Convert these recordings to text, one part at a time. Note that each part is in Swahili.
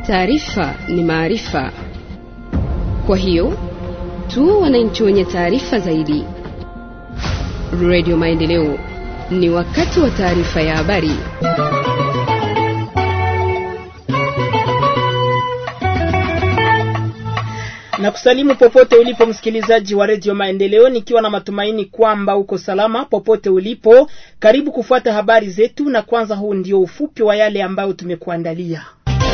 Taarifa ni maarifa, kwa hiyo tu wananchi wenye taarifa zaidi. Radio Maendeleo, ni wakati wa taarifa ya habari. na kusalimu popote ulipo msikilizaji wa redio Maendeleo, nikiwa na matumaini kwamba uko salama popote ulipo. Karibu kufuata habari zetu, na kwanza, huu ndio ufupi wa yale ambayo tumekuandalia.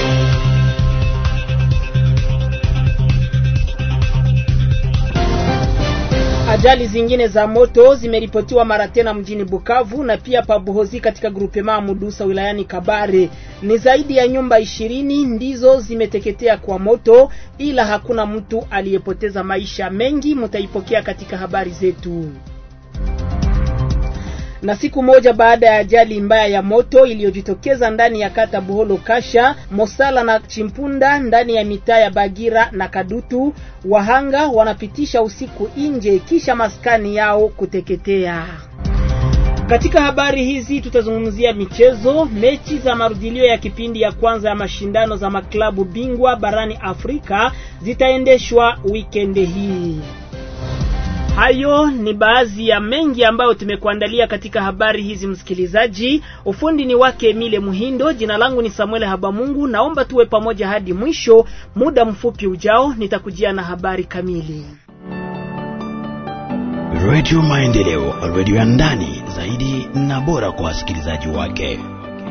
Ajali zingine za moto zimeripotiwa mara tena mjini Bukavu na pia Pabuhozi katika grupema Mudusa wilayani Kabare. Ni zaidi ya nyumba ishirini ndizo zimeteketea kwa moto, ila hakuna mtu aliyepoteza maisha. Mengi mtaipokea katika habari zetu. Na siku moja baada ya ajali mbaya ya moto iliyojitokeza ndani ya kata Buholo Kasha, Mosala na Chimpunda ndani ya mitaa ya Bagira na Kadutu, wahanga wanapitisha usiku nje kisha maskani yao kuteketea. Katika habari hizi tutazungumzia michezo. Mechi za marudilio ya kipindi ya kwanza ya mashindano za maklabu bingwa barani Afrika zitaendeshwa wikendi hii. Hayo ni baadhi ya mengi ambayo tumekuandalia katika habari hizi, msikilizaji. Ufundi ni wake Emile Muhindo, jina langu ni Samuel Habamungu. Naomba tuwe pamoja hadi mwisho. Muda mfupi ujao nitakujia na habari kamili. Radio Maendeleo, radio ya ndani zaidi na bora kwa wasikilizaji wake.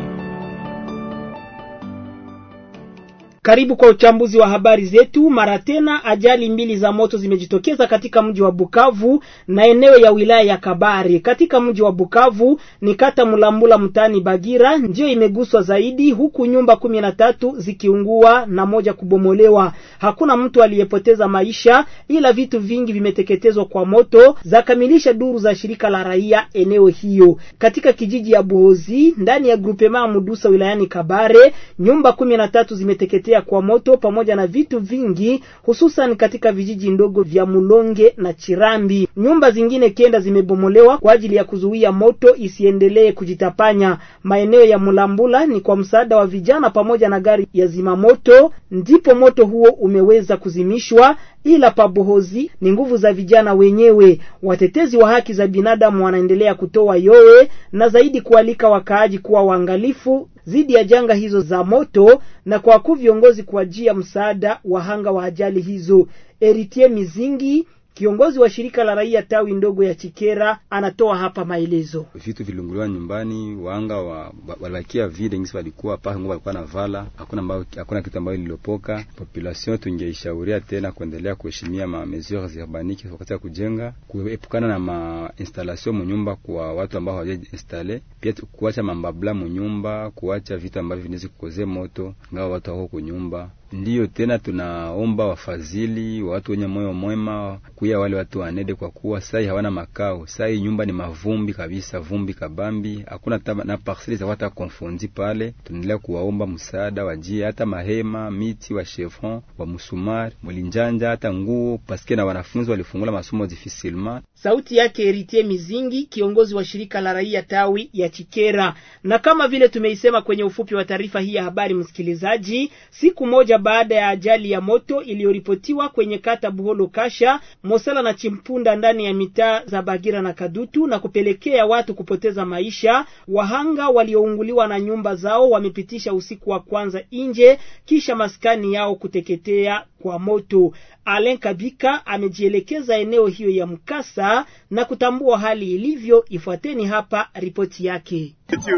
Karibu kwa uchambuzi wa habari zetu. Mara tena ajali mbili za moto zimejitokeza katika mji wa Bukavu na eneo ya wilaya ya Kabare. Katika mji wa Bukavu ni kata Mulambula mtaani Bagira ndiyo imeguswa zaidi, huku nyumba kumi na tatu zikiungua na moja kubomolewa. Hakuna mtu aliyepoteza maisha, ila vitu vingi vimeteketezwa kwa moto, zakamilisha duru za shirika la raia eneo hiyo. Katika kijiji ya Buhozi ndani ya grupema Mudusa wilayani Kabare, nyumba kumi na tatu zimeteketea kwa moto pamoja na vitu vingi hususan katika vijiji ndogo vya Mulonge na Chirambi. Nyumba zingine kenda zimebomolewa kwa ajili ya kuzuia moto isiendelee kujitapanya. Maeneo ya Mulambula ni kwa msaada wa vijana pamoja na gari ya zimamoto ndipo moto huo umeweza kuzimishwa, ila pabohozi ni nguvu za vijana wenyewe. Watetezi wa haki za binadamu wanaendelea kutoa yowe na zaidi kualika wakaaji kuwa waangalifu dhidi ya janga hizo za moto na kwa wakuu viongozi kuajia msaada wahanga wa ajali hizo. Eritie Mizingi kiongozi wa shirika la raia tawi ndogo ya Chikera anatoa hapa maelezo. Vitu vilunguliwa nyumbani, wanga wa walakia vile ngisi walikuwa paka ngo walikuwa na vala, hakuna ambao hakuna kitu ambayo lililopoka. Population tungeishauria tena kuendelea kuheshimia ma mesures urbanike wakati ya kujenga, kuepukana na ma installation munyumba kwa watu ambao hawaja installe, pia kuacha mambabla munyumba, kuacha vitu ambavyo vinaweza kukozea moto ngao watu wako kunyumba Ndiyo tena tunaomba wafadhili wa watu wenye moyo mwema kuya wale watu wanede, kwa kuwa sai hawana makao. Sai nyumba ni mavumbi kabisa, vumbi kabambi, hakuna na parcele za wata konfondi pale. Tunaendelea kuwaomba msaada, wajie hata mahema, miti wa chevron wa musumari mulinjanja, hata nguo paske na wanafunzi walifungula masomo difficilement. Sauti yake Eritie Mizingi, kiongozi wa shirika la raia tawi ya Chikera. Na kama vile tumeisema kwenye ufupi wa taarifa hii ya habari, msikilizaji, siku moja baada ya ajali ya moto iliyoripotiwa kwenye kata Buholo Kasha, Mosala na Chimpunda ndani ya mitaa za Bagira na Kadutu na kupelekea watu kupoteza maisha, wahanga waliounguliwa na nyumba zao wamepitisha usiku wa kwanza nje kisha maskani yao kuteketea kwa moto. Alen Kabika amejielekeza eneo hiyo ya mkasa na kutambua hali ilivyo. Ifuateni hapa ripoti yake.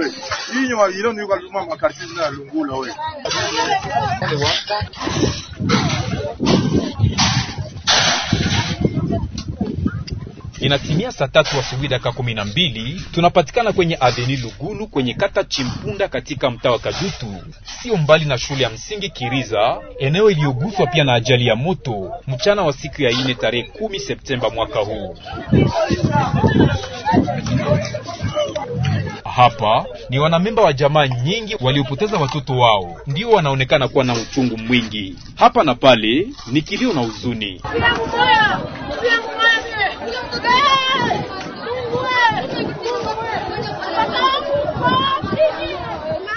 Inatimia saa tatu asubuhi dakika kumi na mbili tunapatikana kwenye aveni Lugulu kwenye kata Chimpunda katika mtaa wa Kadutu, sio mbali na shule ya msingi Kiriza, eneo iliyoguswa pia na ajali ya moto mchana wa siku ya ine tarehe kumi Septemba mwaka huu. Hapa ni wanamemba wa jamaa nyingi waliopoteza watoto wao, ndio wanaonekana kuwa na uchungu mwingi. Hapa na pale ni kilio na huzuni.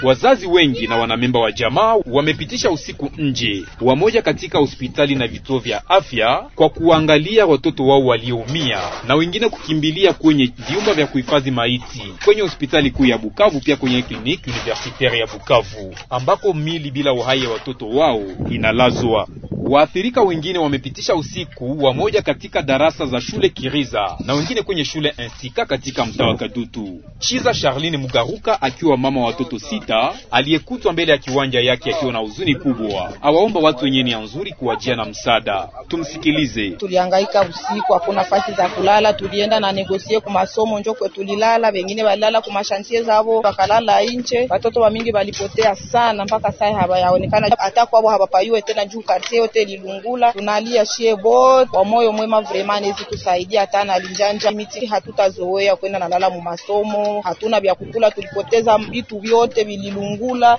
Wazazi wengi na wanamemba wa jamaa wamepitisha usiku nje, wamoja katika hospitali na vituo vya afya kwa kuangalia watoto wao walioumia, na wengine kukimbilia kwenye vyumba vya kuhifadhi maiti kwenye hospitali kuu ya Bukavu, pia kwenye kliniki universitaire ya Bukavu ambako mili bila uhai ya watoto wao inalazwa. Waathirika wengine wamepitisha usiku wamoja katika darasa za shule Kiriza na wengine kwenye shule Instika katika mtaa wa Kadutu. Chiza Charline Mugaruka akiwa mama wa watoto sita aliyekutwa mbele ya kiwanja yake akiwa na huzuni kubwa, awaomba watu wenye nia nzuri kuwajia na msaada. Tumsikilize. Tulihangaika usiku, hakuna fasi za kulala, tulienda na negosie ku masomo njokwe tulilala, wengine walilala ku mashantie zao wakalala inche. Watoto wa mingi walipotea sana, mpaka sasa hawayaonekana hata kwao hawapayue tena juu kartie yote lilungula. Tunalia shie bot kwa moyo mwema, vraiment nezi tusaidia hata na linjanja miti, hatutazoea kwenda nalala mu masomo, hatuna vya kukula, tulipoteza vitu vyote vililungula.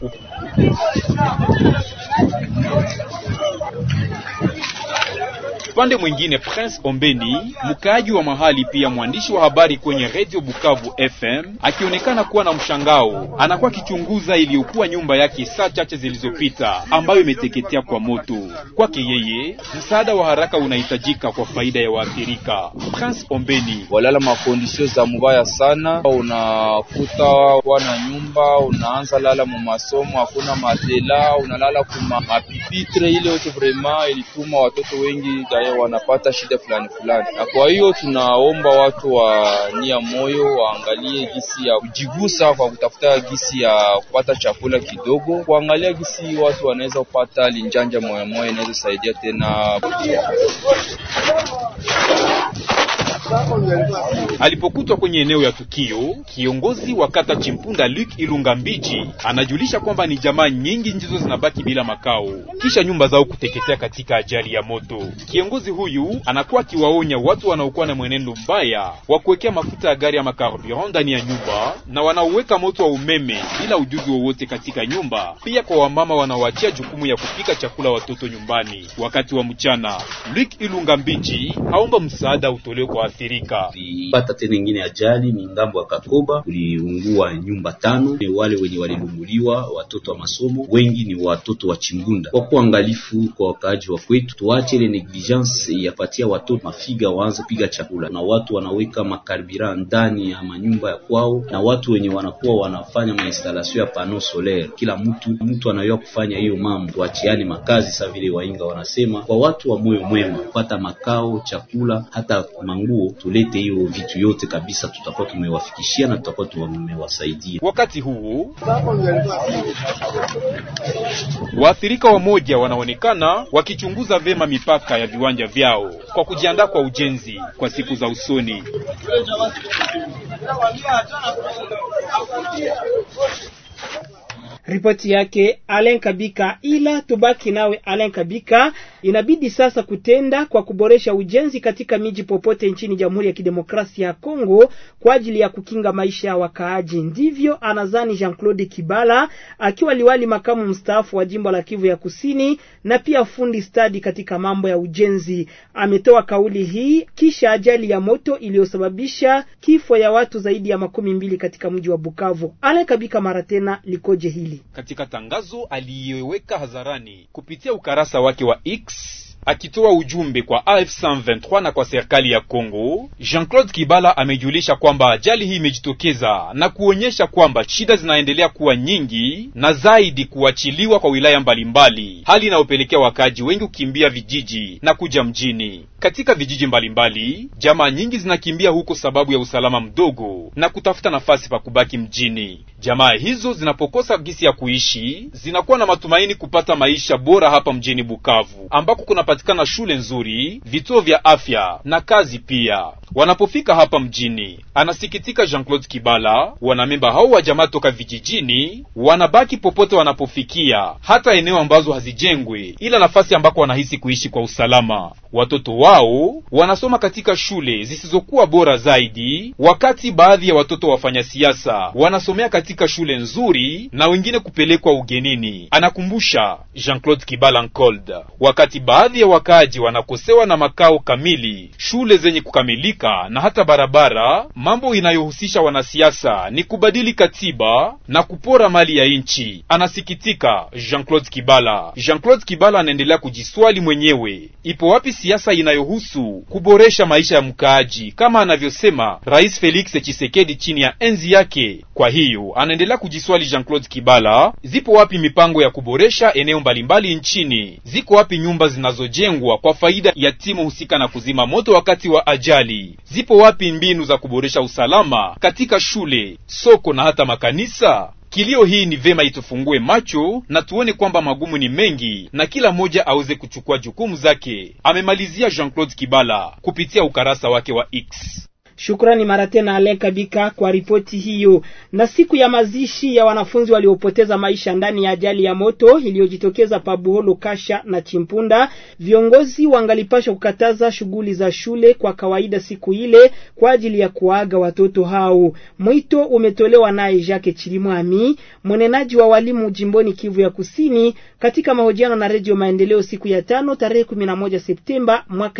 Upande mwingine Prince Ombeni, mkaaji wa mahali pia mwandishi wa habari kwenye Radio Bukavu FM, akionekana kuwa na mshangao, anakuwa akichunguza iliyokuwa nyumba yake saa chache zilizopita ambayo imeteketea kwa moto. Kwake yeye, msaada wa haraka unahitajika kwa faida ya waathirika. Prince Ombeni: walala makondisio za mubaya sana, unakuta wana nyumba, unaanza lala mu masomo, hakuna matela, unalala kuma mapipitre, ile yote vraiment ilituma watoto wengi wanapata shida fulani fulani, na kwa hiyo tunaomba watu wa nia moyo waangalie gisi ya kujigusa kwa kutafuta gisi ya kupata chakula kidogo, kuangalia gisi watu wanaweza kupata linjanja moya moya, inaweza saidia tena. Alipokutwa kwenye eneo ya tukio, kiongozi wa kata Chimpunda Luke Ilunga Mbiji anajulisha kwamba ni jamaa nyingi ndizo zinabaki bila makao kisha nyumba zao kuteketea katika ajali ya moto. Kiongozi huyu anakuwa akiwaonya watu wanaokuwa na mwenendo mbaya wa kuwekea mafuta ya gari ya makarburant ndani ya nyumba na wanaoweka moto wa umeme bila ujuzi wowote katika nyumba, pia kwa wamama wanaoachia jukumu ya kupika chakula watoto nyumbani wakati wa mchana. Luke Ilunga Mbiji aomba msaada utolewe kwa waathirika. Tulipata tena ingine ajali ni ngambo ya Kakoba, kuliungua nyumba tano. Ni wale wenye walilunguliwa watoto wa masomo, wengi ni watoto wa Chimbunda. Kwa kuangalifu kwa wakaaji wa kwetu, tuache ile negligence yapatia watoto mafiga waanze piga chakula, na watu wanaweka makarbira ndani ya manyumba ya kwao, na watu wenye wanakuwa wanafanya mainstalasio ya pano solaire. Kila mtu mtu anayua kufanya hiyo mambo, tuachiane makazi sa vile wainga wanasema, kwa watu wa moyo mwema kupata makao, chakula, hata manguo tulete hiyo vitu yote kabisa, tutakuwa tumewafikishia na tutakuwa tumewasaidia. Wakati huo waathirika wamoja wanaonekana wakichunguza vema mipaka ya viwanja vyao kwa kujiandaa kwa ujenzi kwa siku za usoni. Ripoti yake Alen Kabika. Ila tubaki nawe Alen Kabika, inabidi sasa kutenda kwa kuboresha ujenzi katika miji popote nchini Jamhuri ya Kidemokrasia ya Kongo kwa ajili ya kukinga maisha ya wakaaji. Ndivyo anazani Jean-Claude Kibala akiwa liwali makamu mstaafu wa jimbo la Kivu ya Kusini na pia fundi stadi katika mambo ya ujenzi. Ametoa kauli hii kisha ajali ya moto iliyosababisha kifo ya watu zaidi ya makumi mbili katika mji wa Bukavu. Alen Kabika mara tena likoje hili? Katika tangazo aliyeweka hadharani kupitia ukarasa wake wa X akitoa ujumbe kwa AF 123 na kwa serikali ya Kongo, Jean-Claude Kibala amejulisha kwamba ajali hii imejitokeza na kuonyesha kwamba shida zinaendelea kuwa nyingi na zaidi kuachiliwa kwa wilaya mbalimbali, hali inayopelekea wakaaji wengi kukimbia vijiji na kuja mjini. Katika vijiji mbalimbali, jamaa nyingi zinakimbia huko sababu ya usalama mdogo na kutafuta nafasi pa kubaki mjini. Jamaa hizo zinapokosa gisi ya kuishi, zinakuwa na matumaini kupata maisha bora hapa mjini Bukavu ambako kunapatikana shule nzuri, vituo vya afya na kazi pia. Wanapofika hapa mjini, anasikitika Jean-Claude Kibala, wanamemba hao wa jamaa toka vijijini wanabaki popote wanapofikia, hata eneo ambazo hazijengwe, ila nafasi ambako wanahisi kuishi kwa usalama. Watoto wao wanasoma katika shule zisizokuwa bora zaidi, wakati baadhi ya watoto wafanya siasa wanasomea katika shule nzuri na wengine kupelekwa ugenini, anakumbusha Jean-Claude Kibala Nkold. Wakati baadhi ya wakaaji wanakosewa na makao kamili, shule zenye kukamilika mashirika na hata barabara, mambo inayohusisha wanasiasa ni kubadili katiba na kupora mali ya nchi. Anasikitika Jean-Claude Kibala. Jean-Claude Kibala anaendelea kujiswali mwenyewe, ipo wapi siasa inayohusu kuboresha maisha ya mkaaji kama anavyosema Rais Felix Tshisekedi chini ya enzi yake? Kwa hiyo anaendelea kujiswali Jean-Claude Kibala, zipo wapi mipango ya kuboresha eneo mbalimbali nchini? Ziko wapi nyumba zinazojengwa kwa faida ya timu husika na kuzima moto wakati wa ajali? Zipo wapi mbinu za kuboresha usalama katika shule, soko na hata makanisa? Kilio hii ni vema itufungue macho na tuone kwamba magumu ni mengi na kila mmoja aweze kuchukua jukumu zake, amemalizia Jean-Claude Kibala kupitia ukarasa wake wa X. Shukrani mara tena Alen Kabika kwa ripoti hiyo. Na siku ya mazishi ya wanafunzi waliopoteza maisha ndani ya ajali ya moto iliyojitokeza pa Buholo, Kasha na Chimpunda, viongozi wangalipashwa kukataza shughuli za shule kwa kawaida siku ile kwa ajili ya kuaga watoto hao. Mwito umetolewa naye Jacques Chilimwami, mwenenaji wa walimu jimboni Kivu ya Kusini, katika mahojiano na Redio Maendeleo siku ya tano tarehe 11 Septemba mwaka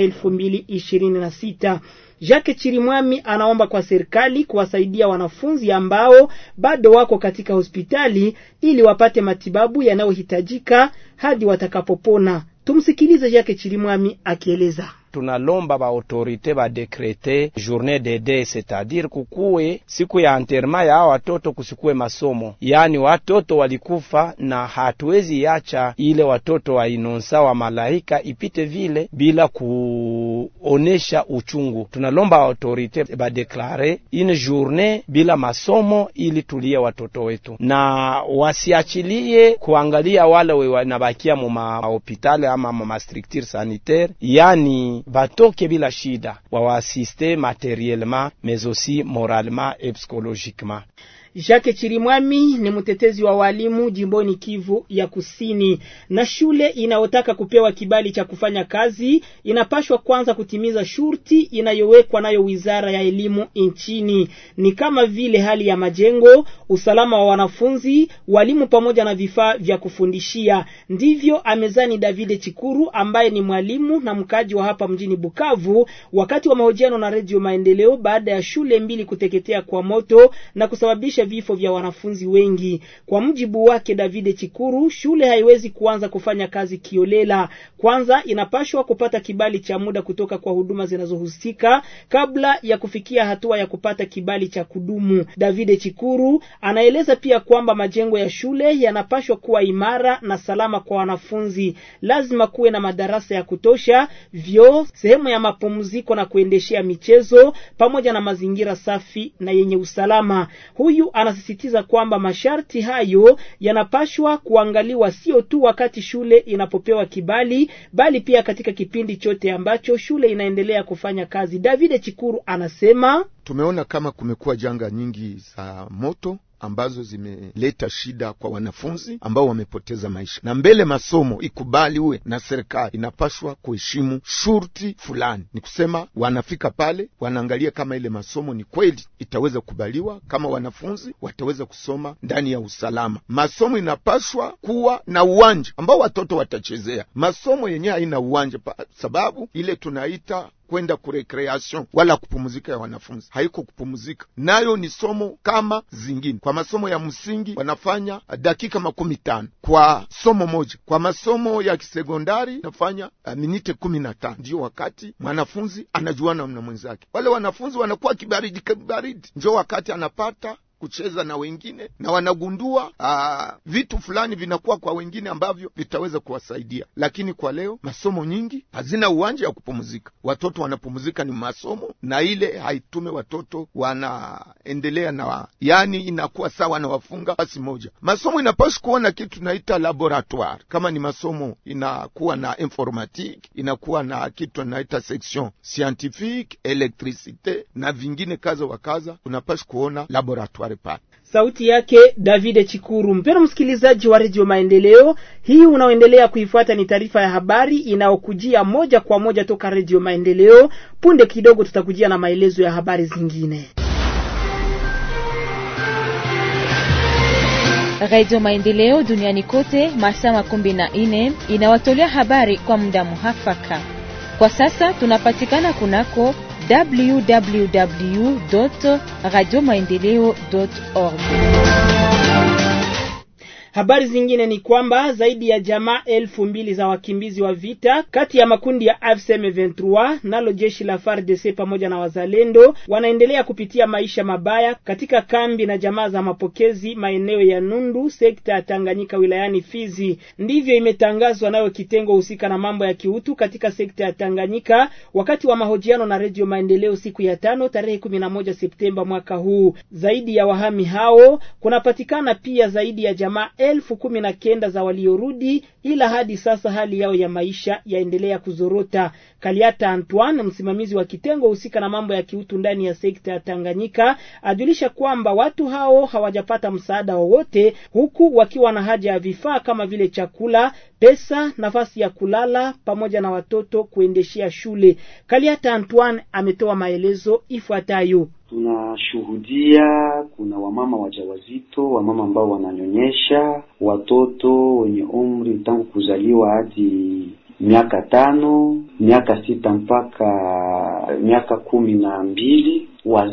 2026. Jacques Chirimwami anaomba kwa serikali kuwasaidia wanafunzi ambao bado wako katika hospitali ili wapate matibabu yanayohitajika hadi watakapopona. Tumsikilize Jacques Chirimwami akieleza. tunalomba ba autorite badekrete journée de deuil c'est-à-dire kukuwe siku ya anterema ya hao watoto, kusikuwe masomo. Yaani watoto walikufa, na hatuwezi yacha ile watoto wa inonsa wa malaika ipite vile bila kuonesha uchungu. Tunalomba autorite badeklare une journée bila masomo ili tulie watoto wetu, na wasiachilie kuangalia wale wanabakia mu mahopitali ama ma structure sanitaire, yani batoke bila shida, wawaasiste materiellement mais aussi moralement et psychologiquement. Jacques Chirimwami ni mtetezi wa walimu jimboni Kivu ya Kusini. Na shule inayotaka kupewa kibali cha kufanya kazi inapashwa kwanza kutimiza shurti inayowekwa nayo Wizara ya Elimu nchini, ni kama vile hali ya majengo, usalama wa wanafunzi, walimu pamoja na vifaa vya kufundishia. Ndivyo amezani David Chikuru ambaye ni mwalimu na mkaji wa hapa mjini Bukavu, wakati wa mahojiano na Redio Maendeleo baada ya shule mbili kuteketea kwa moto na kusababisha vifo vya wanafunzi wengi. Kwa mujibu wake David Chikuru, shule haiwezi kuanza kufanya kazi kiolela. Kwanza inapashwa kupata kibali cha muda kutoka kwa huduma zinazohusika kabla ya kufikia hatua ya kupata kibali cha kudumu. David Chikuru anaeleza pia kwamba majengo ya shule yanapashwa kuwa imara na salama kwa wanafunzi. Lazima kuwe na madarasa ya kutosha, vyoo, sehemu ya mapumziko na kuendeshea michezo pamoja na mazingira safi na yenye usalama. Huyu anasisitiza kwamba masharti hayo yanapashwa kuangaliwa sio tu wakati shule inapopewa kibali, bali pia katika kipindi chote ambacho shule inaendelea kufanya kazi. David Chikuru anasema tumeona kama kumekuwa janga nyingi za moto ambazo zimeleta shida kwa wanafunzi ambao wamepoteza maisha, na mbele masomo ikubaliwe na serikali, inapashwa kuheshimu shurti fulani. Ni kusema wanafika pale, wanaangalia kama ile masomo ni kweli itaweza kubaliwa, kama wanafunzi wataweza kusoma ndani ya usalama. Masomo inapashwa kuwa na uwanja ambao watoto watachezea. Masomo yenyewe haina uwanja pa sababu ile tunaita kwenda kurekreation wala kupumuzika ya wanafunzi haiko kupumuzika, nayo ni somo kama zingine. Kwa masomo ya msingi wanafanya dakika makumi tano kwa somo moja. Kwa masomo ya kisekondari nafanya uh, minite kumi na tano ndiyo wakati mwanafunzi anajuana na mwenzake. Wale wanafunzi wanakuwa kibaridi kibaridi, njo wakati anapata kucheza na wengine na wanagundua aa, vitu fulani vinakuwa kwa wengine ambavyo vitaweza kuwasaidia. Lakini kwa leo masomo nyingi hazina uwanja wa kupumzika, watoto wanapumzika ni masomo, na ile haitume watoto wanaendelea na, yani inakuwa sawa na wafunga basi moja. Masomo inapaswa kuwa na kitu tunaita laboratoire. Kama ni masomo inakuwa na informatique, inakuwa na kitu tunaita section scientifique, electricite na vingine kaza wa kaza, unapaswa kuona laboratoire pale. Sauti yake David Chikuru. Mpendwa msikilizaji wa redio Maendeleo, hii unaoendelea kuifuata ni taarifa ya habari inayokujia moja kwa moja toka redio Maendeleo. Punde kidogo tutakujia na maelezo ya habari zingine. Radio Maendeleo duniani kote masaa makumi na nne inawatolea habari kwa muda muhafaka. Kwa sasa tunapatikana kunako www radio maendeleo org. Habari zingine ni kwamba zaidi ya jamaa elfu mbili za wakimbizi wa vita kati ya makundi ya AFC M23 nalo jeshi la FARDC pamoja na wazalendo wanaendelea kupitia maisha mabaya katika kambi na jamaa za mapokezi maeneo ya Nundu, sekta ya Tanganyika wilayani Fizi. Ndivyo imetangazwa nayo kitengo husika na mambo ya kiutu katika sekta ya Tanganyika wakati wa mahojiano na Redio Maendeleo siku ya tano tarehe 11 Septemba mwaka huu. Zaidi ya wahami hao kunapatikana pia zaidi ya jamaa elfu kumi na kenda za waliorudi, ila hadi sasa hali yao ya maisha yaendelea kuzorota. Kaliata Antoine, msimamizi wa kitengo husika na mambo ya kiutu ndani ya sekta ya Tanganyika, ajulisha kwamba watu hao hawajapata msaada wowote, huku wakiwa na haja ya vifaa kama vile chakula, pesa, nafasi ya kulala pamoja na watoto kuendeshea shule. Kaliata Antoine ametoa maelezo ifuatayo. Tunashuhudia kuna wamama wajawazito, wamama ambao wananyonyesha watoto wenye umri tangu kuzaliwa hadi miaka tano, miaka sita mpaka miaka kumi na mbili.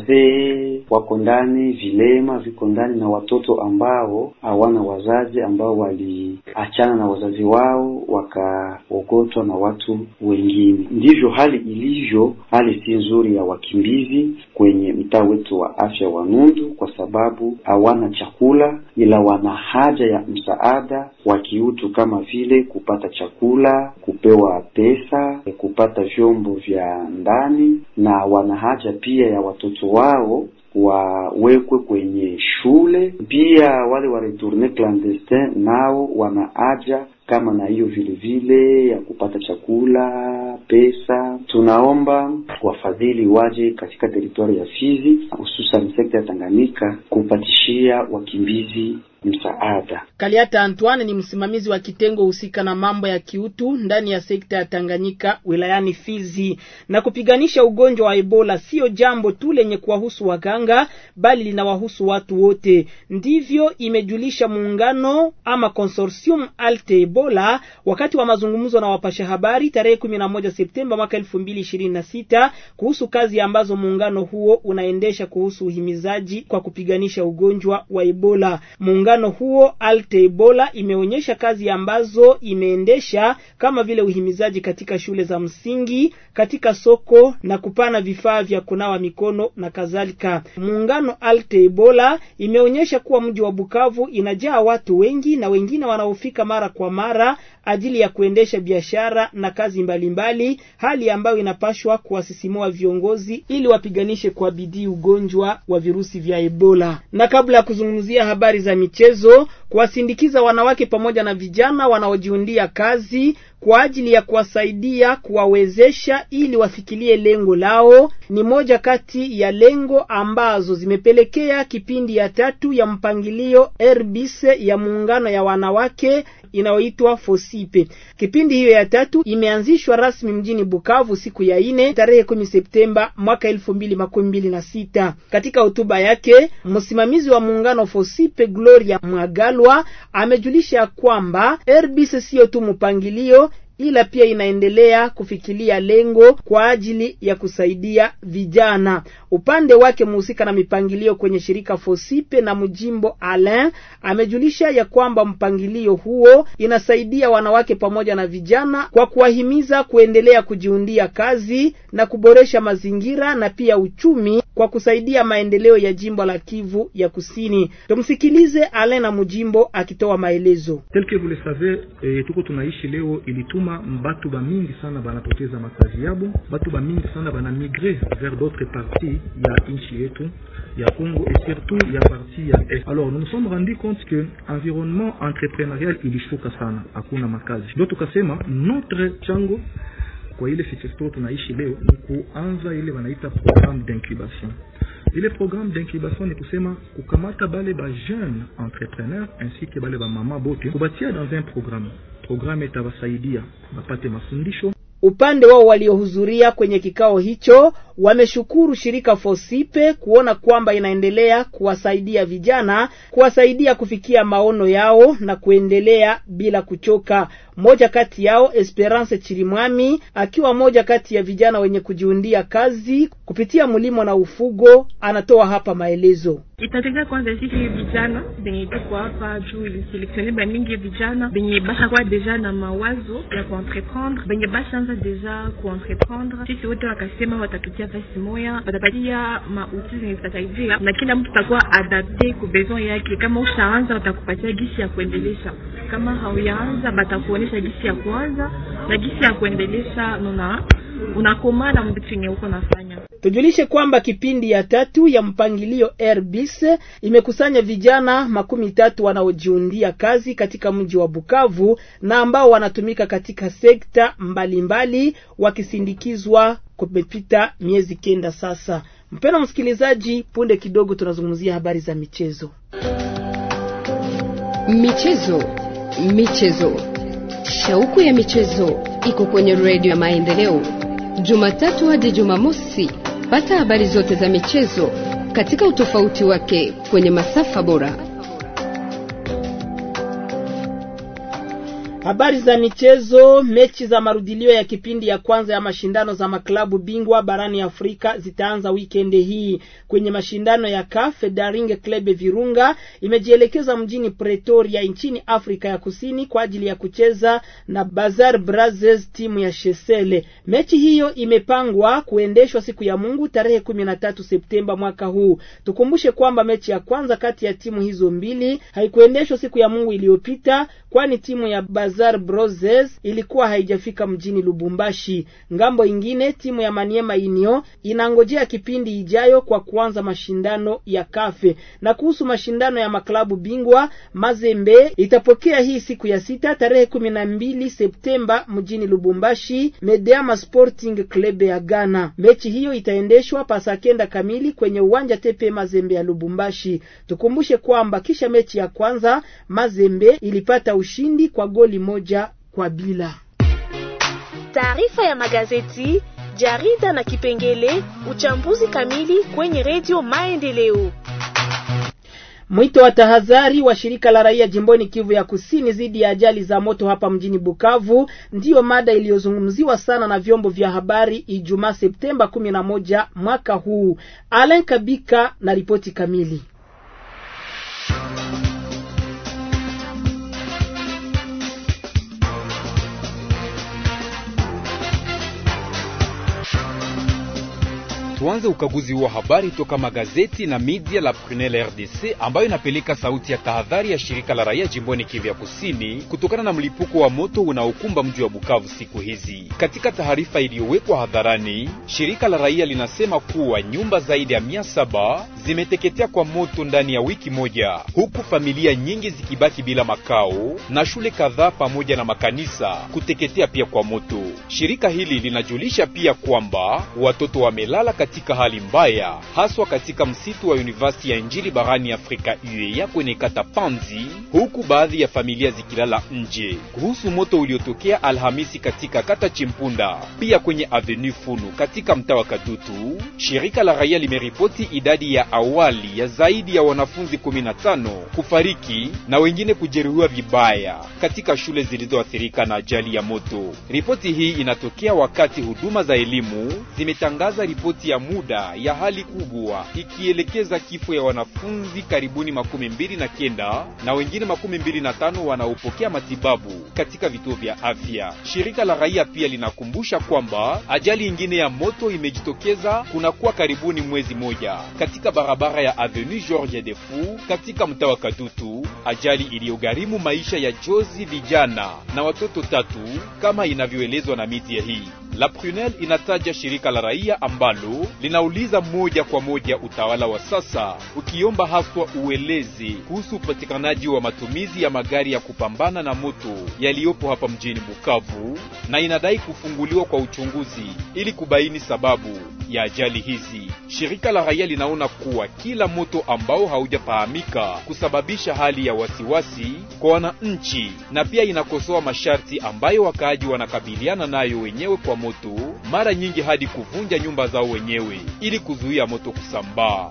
Wazee wako ndani, vilema viko ndani, na watoto ambao hawana wazazi, ambao waliachana na wazazi wao wakaogotwa na watu wengine. Ndivyo hali ilivyo. Hali si nzuri ya wakimbizi kwenye mtaa wetu wa afya wa Nundu, kwa sababu hawana chakula, ila wana haja ya msaada wa kiutu kama vile kupata chakula, kupewa pesa, kupata vyombo vya ndani, na wana haja pia ya watoto wao wawekwe kwenye shule. Pia wale wa retourne clandestin nao wana haja kama na hiyo vile vile ya kupata chakula, pesa. Tunaomba wafadhili waje katika teritwari ya Fizi, hususan sekta ya Tanganyika kupatishia wakimbizi msaada. Kaliata Antoine ni msimamizi wa kitengo husika na mambo ya kiutu ndani ya sekta ya Tanganyika wilayani Fizi. Na kupiganisha ugonjwa wa Ebola sio jambo tu lenye kuwahusu waganga, bali linawahusu watu wote. Ndivyo imejulisha muungano ama consortium Alte Ebola wakati wa mazungumzo na wapasha habari tarehe 11 Septemba mwaka 2026 kuhusu kazi ambazo muungano huo unaendesha kuhusu uhimizaji kwa kupiganisha ugonjwa wa Ebola. Muungano huo Alte Ebola imeonyesha kazi ambazo imeendesha kama vile uhimizaji katika shule za msingi, katika soko na kupana vifaa vya kunawa mikono na kadhalika. Muungano Alte Ebola imeonyesha kuwa mji wa Bukavu inajaa watu wengi na wengine wanaofika mara kwa mara ajili ya kuendesha biashara na kazi mbalimbali mbali, hali ambayo inapashwa kuwasisimua viongozi ili wapiganishe kwa bidii ugonjwa wa virusi vya Ebola. Na kabla ya kuzungumzia habari za michezo, kuwasindikiza wanawake pamoja na vijana wanaojiundia kazi kwa ajili ya kuwasaidia kuwawezesha ili wafikilie lengo lao ni moja kati ya lengo ambazo zimepelekea kipindi ya tatu ya mpangilio RBC ya muungano ya wanawake inayoitwa Fosipe. Kipindi hiyo ya tatu imeanzishwa rasmi mjini Bukavu siku ya ine tarehe kumi Septemba mwaka elfu mbili makumi mbili na sita. Katika hotuba yake msimamizi wa muungano Fosipe Gloria Mwagalwa amejulisha kwamba RBC siyo tu mpangilio ila pia inaendelea kufikilia lengo kwa ajili ya kusaidia vijana. Upande wake mhusika na mipangilio kwenye shirika Fosipe na Mjimbo Alain amejulisha ya kwamba mpangilio huo inasaidia wanawake pamoja na vijana kwa kuwahimiza kuendelea kujiundia kazi na kuboresha mazingira na pia uchumi kwa kusaidia maendeleo ya jimbo la Kivu ya Kusini. Tumsikilize Alain na Mjimbo akitoa maelezo. Tel que vous le savez, eh, tuko tunaishi leo ilituma batu ba mingi sana banapoteza makazi yabo, batu ba mingi sana bana migre vers d'autres parties ya nchi yetu ya Congo et surtout ya partie ya Est. Alors nous nous sommes rendu compte que environnement entrepreneurial ilishuka sana, hakuna makazi, ndio tukasema notre chango kwa ile fichesto tunaishi leo ni kuanza ile wanaita programme d'incubation. Ile programme d'incubation ni kusema kukamata bale ba jeune entrepreneur ainsi que bale ba mama bote kubatia dans un programme. Programme itawasaidia bapate mafundisho Upande wao waliohudhuria kwenye kikao hicho wameshukuru shirika Fosipe kuona kwamba inaendelea kuwasaidia vijana, kuwasaidia kufikia maono yao na kuendelea bila kuchoka. Mmoja kati yao Esperance Chirimwami akiwa moja kati ya vijana wenye kujiundia kazi kupitia mlimo na ufugo, anatoa hapa maelezo. Itategemea kwanza sisi vijana benye tuko hapa juu iliselektione ba mingi vijana benye bashakuwa deja na mawazo ya kuentreprendre, benye bashaanza deja kuentreprendre. Sisi wote wakasema watatutia fasi moya, watapatia mauti zenye zitasaidia na kila mtu atakuwa adapte ku besoin yake. Kama ushaanza watakupatia gisi ya kuendelesha, kama hauyaanza batakuonesha gisi ya kuanza na gisi ya kuendelesha, nuna unakomana mbitu yenye uko nafanya. Tujulishe kwamba kipindi ya tatu ya mpangilio Airbus imekusanya vijana makumi tatu wanaojiundia kazi katika mji wa Bukavu na ambao wanatumika katika sekta mbalimbali wakisindikizwa kumepita miezi kenda sasa. Mpendwa msikilizaji, punde kidogo tunazungumzia habari za michezo. Michezo, michezo, shauku ya michezo iko kwenye redio ya Maendeleo, Jumatatu hadi Jumamosi. Pata habari zote za michezo katika utofauti wake kwenye masafa bora. Habari za michezo. Mechi za marudilio ya kipindi ya kwanza ya mashindano za maklabu bingwa barani Afrika zitaanza wikendi hii. Kwenye mashindano ya CAF, Daring Club Virunga imejielekeza mjini Pretoria nchini Afrika ya Kusini kwa ajili ya kucheza na Bazar Brazers, timu ya Shesele. Mechi hiyo imepangwa kuendeshwa siku ya Mungu tarehe kumi na tatu Septemba mwaka huu. Tukumbushe kwamba mechi ya kwanza kati ya timu hizo mbili haikuendeshwa siku ya Mungu iliyopita, kwani timu ya Bazar Brazers ilikuwa haijafika mjini Lubumbashi. Ngambo ingine timu ya Maniema Union inangojea kipindi ijayo kwa kuanza mashindano ya kafe. Na kuhusu mashindano ya maklabu bingwa, Mazembe itapokea hii siku ya sita tarehe kumi na mbili Septemba mjini Lubumbashi Medeama Sporting Club ya Ghana. Mechi hiyo itaendeshwa pasa kenda kamili kwenye uwanja Tepe Mazembe ya Lubumbashi. Tukumbushe kwamba kisha mechi ya kwanza Mazembe ilipata ushindi kwa goli moja kwa bila. Taarifa ya magazeti, jarida na kipengele uchambuzi kamili kwenye redio Maendeleo. Mwito wa tahadhari wa shirika la raia jimboni Kivu ya Kusini dhidi ya ajali za moto hapa mjini Bukavu ndiyo mada iliyozungumziwa sana na vyombo vya habari Ijumaa Septemba kumi na moja mwaka huu. Alain Kabika na ripoti kamili. Tuanze ukaguzi wa habari toka magazeti na media la Prunelle RDC ambayo inapeleka sauti ya tahadhari ya shirika la raia jimboni Kivu ya Kusini kutokana na mlipuko wa moto unaokumba mji wa Bukavu siku hizi. Katika taarifa iliyowekwa hadharani, shirika la raia linasema kuwa nyumba zaidi ya mia saba zimeteketea kwa moto ndani ya wiki moja, huku familia nyingi zikibaki bila makao na shule kadhaa pamoja na makanisa kuteketea pia kwa moto. Shirika hili linajulisha pia kwamba watoto wamelala katika hali mbaya haswa katika msitu wa University ya Injili barani Afrika UEA kwenye kata Panzi, huku baadhi ya familia zikilala nje. Kuhusu moto uliotokea Alhamisi katika kata Chimpunda, pia kwenye Avenue Funu katika mtaa wa Kadutu, shirika la raia limeripoti idadi ya awali ya zaidi ya wanafunzi 15 kufariki na wengine kujeruhiwa vibaya katika shule zilizoathirika na ajali ya moto. Ripoti hii inatokea wakati huduma za elimu zimetangaza ripoti ya muda ya hali kubwa ikielekeza kifo ya wanafunzi karibuni makumi mbili na kenda na wengine makumi mbili na tano wanaopokea matibabu katika vituo vya afya. Shirika la raia pia linakumbusha kwamba ajali ingine ya moto imejitokeza kunakuwa karibuni mwezi moja katika barabara ya Avenue George Defu katika mtaa wa Kadutu, ajali iliyogharimu maisha ya jozi vijana na watoto tatu kama inavyoelezwa na media hii. La Prunelle inataja shirika la raia ambalo linauliza moja kwa moja utawala wa sasa ukiomba haswa uelezi kuhusu upatikanaji wa matumizi ya magari ya kupambana na moto yaliyopo hapa mjini Bukavu, na inadai kufunguliwa kwa uchunguzi ili kubaini sababu ya ajali hizi. Shirika la raia linaona kuwa kila moto ambao haujafahamika kusababisha hali ya wasiwasi kwa wananchi, na pia inakosoa masharti ambayo wakaaji wanakabiliana nayo wenyewe kwa moto, mara nyingi hadi kuvunja nyumba zao wenyewe ili kuzuia moto kusambaa.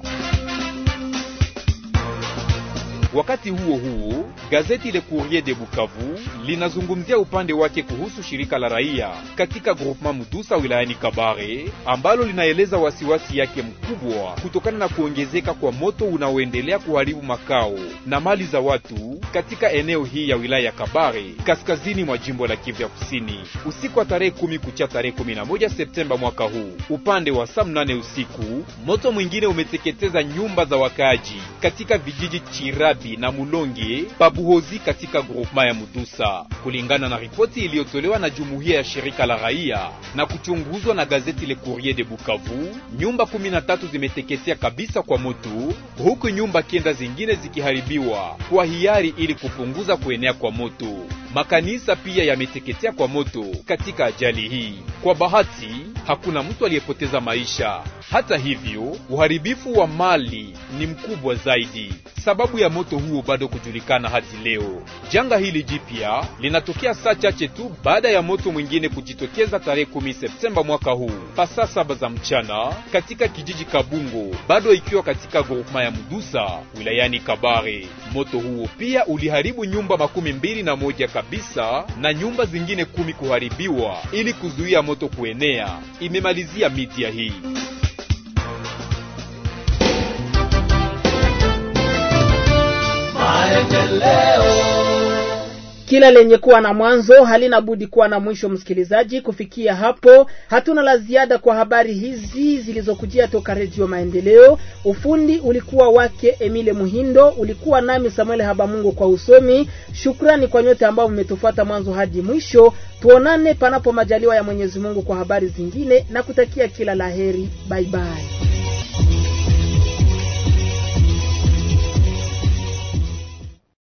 Wakati huo huo, gazeti Le Courrier de Bukavu linazungumzia upande wake kuhusu shirika la raia katika groupement Mudusa wilayani Kabare ambalo linaeleza wasiwasi yake mkubwa kutokana na kuongezeka kwa moto unaoendelea kuharibu makao na mali za watu katika eneo hii ya wilaya ya Kabare kaskazini mwa jimbo la Kivu ya Kusini. Usiku wa tarehe kumi kucha tarehe 11 Septemba mwaka huu, upande wa saa mnane usiku, moto mwingine umeteketeza nyumba za wakaaji katika vijiji Chirabi na Mulonge Pabuhozi katika groupema ya Mudusa, kulingana na ripoti iliyotolewa na jumuiya ya shirika la raia na kuchunguzwa na gazeti Le Courrier de Bukavu. Nyumba 13 zimeteketea kabisa kwa moto, huku nyumba kenda zingine zikiharibiwa kwa hiari ili kupunguza kuenea kwa moto. Makanisa pia yameteketea kwa moto katika ajali hii. Kwa bahati, hakuna mtu aliyepoteza maisha. Hata hivyo, uharibifu wa mali ni mkubwa zaidi. Sababu ya moto huo bado kujulikana hadi leo. Janga hili jipya linatokea saa chache tu baada ya moto mwingine kujitokeza tarehe 10 Septemba mwaka huu pasaa saba za mchana katika kijiji Kabungo, bado ikiwa katika groupema ya Mudusa wilayani Kabare. Moto huo pia uliharibu nyumba makumi mbili na moja kabisa na nyumba zingine kumi kuharibiwa ili kuzuia moto kuenea, imemalizia media hii. Kila lenye kuwa na mwanzo halina budi kuwa na mwisho. Msikilizaji, kufikia hapo hatuna la ziada kwa habari hizi zilizokujia toka Redio Maendeleo. Ufundi ulikuwa wake Emile Muhindo, ulikuwa nami Samuel Habamungu kwa usomi. Shukrani kwa nyote ambao mmetufuata mwanzo hadi mwisho. Tuonane panapo majaliwa ya Mwenyezi Mungu kwa habari zingine na kutakia kila laheri. Bye bye.